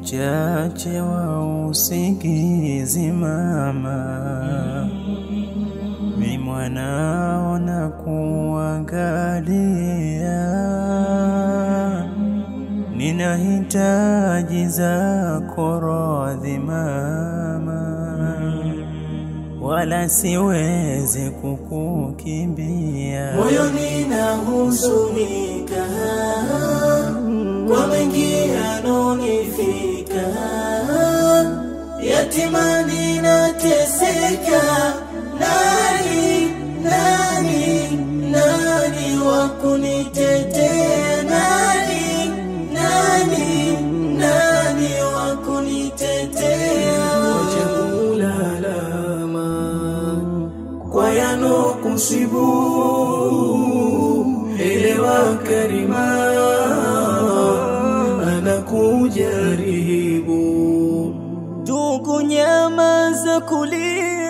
uchache wa usingizi mama, mi mwanao na kuangalia, ninahitaji zako radhi mama, wala siwezi kukukimbia. moyoni nahuzunika kwa mengi yanonifika, yatimani nateseka. Nani, nani, nani wa kunitetea? Nani, nani, nani wa kunitetea? Wacha kulalama kwa yanokusibu, elewa Karima anakujaribu. Ndugu, nyamaza kulia